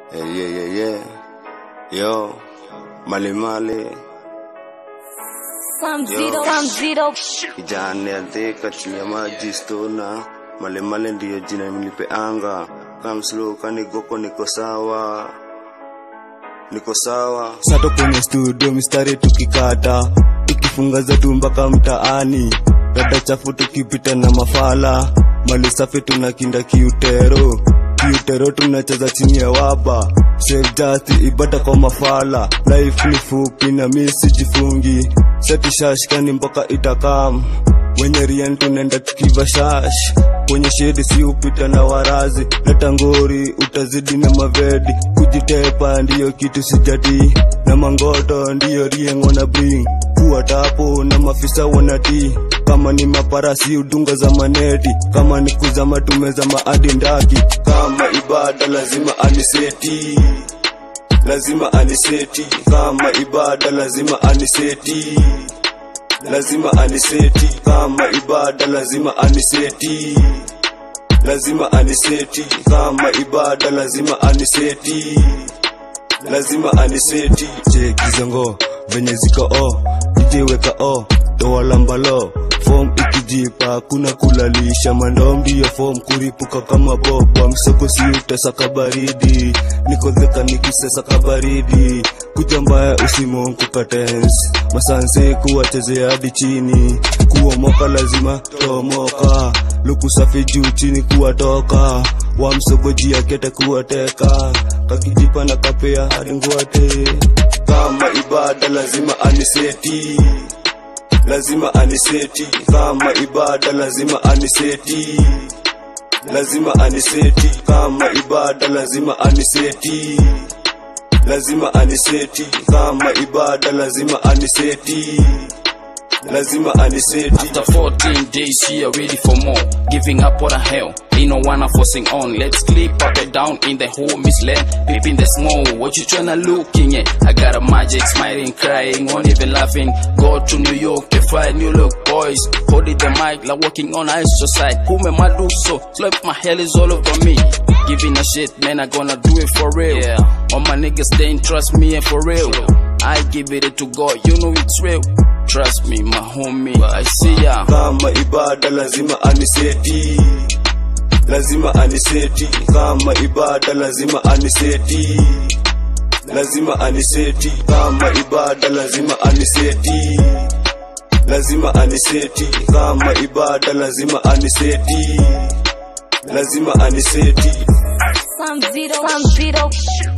Yeah, yeah, yeah, yeah. Yo, male male, Some zero, some zero. kijana adhika chini ya maji stona. Male male ndiyo jina nilipeanga. Come slow, kanigoko niko sawa, niko sawa. sato kwenye studio mistari tukikata tukifunga zetu mpaka mtaani dada chafu tukipita na mafala mali safi tunakinda kiutero kiutero tunacheza chini ya waba save just ibada kwa mafala life ni fupi na misi jifungi seti shashkani mpaka itakam wenye rien tunaenda tukiva shash kwenye shedi si upita na warazi leta ngori utazidi na mavedi kujitepa ndiyo kitu sijati na mangoto ndiyo rieng wana bring kuwa tapo na mafisa wanati kama ni maparasi udunga za maneti kama ni kuzama tumezama hadi ndaki kama ibada lazima aniseti lazima aniseti kama ibada lazima aniseti lazima aniseti kama ibada lazima aniseti lazima aniseti kama ibada lazima aniseti lazima aniseti chekizongo venye ziko o ijiweka o toalambalo fom ikijipa kuna kulalisha mandom ndiyo fom kuripuka kama boba msoko si utasaka baridi nikodheka nikisesa kabaridi kuja mbaya usimonkukatensi masanse kuwachezea hadi chini kuomoka lazima tomoka luku safi juu chini kuwatoka wamsogoji akete kuwateka kakijipa na kapea hadi ngwate kama ibada lazima aniseti lazima aniseti kama ibada lazima aniseti lazima aniseti kama ibada lazima aniseti lazima aniseti kama ibada lazima aniseti lazima aniseti After 14 days, she are ready for more. Giving up what the hell. Ain't no one I'm forcing on. Let's clip up and down in the whole land. Peeping the small. What you tryna looking at? I got a magic, smiling, crying, won't even laughing. Go to New York to find new look, boys. Holding the mic, like walking on ice side. Who me my do so? Slow my hell is all over me. Giving a shit, man, I gonna do it for real. Yeah. All my niggas, they ain't trust me and for real. I give it to God, you know it's real. Trust me, my homie, I see ya. kama ibada lazima aniseti lazima aniseti kama ibada lazima aniseti lazima aniseti kama ibada lazima aniseti lazima aniseti kama ibada lazima aniseti lazima aniseti Some zero, some zero.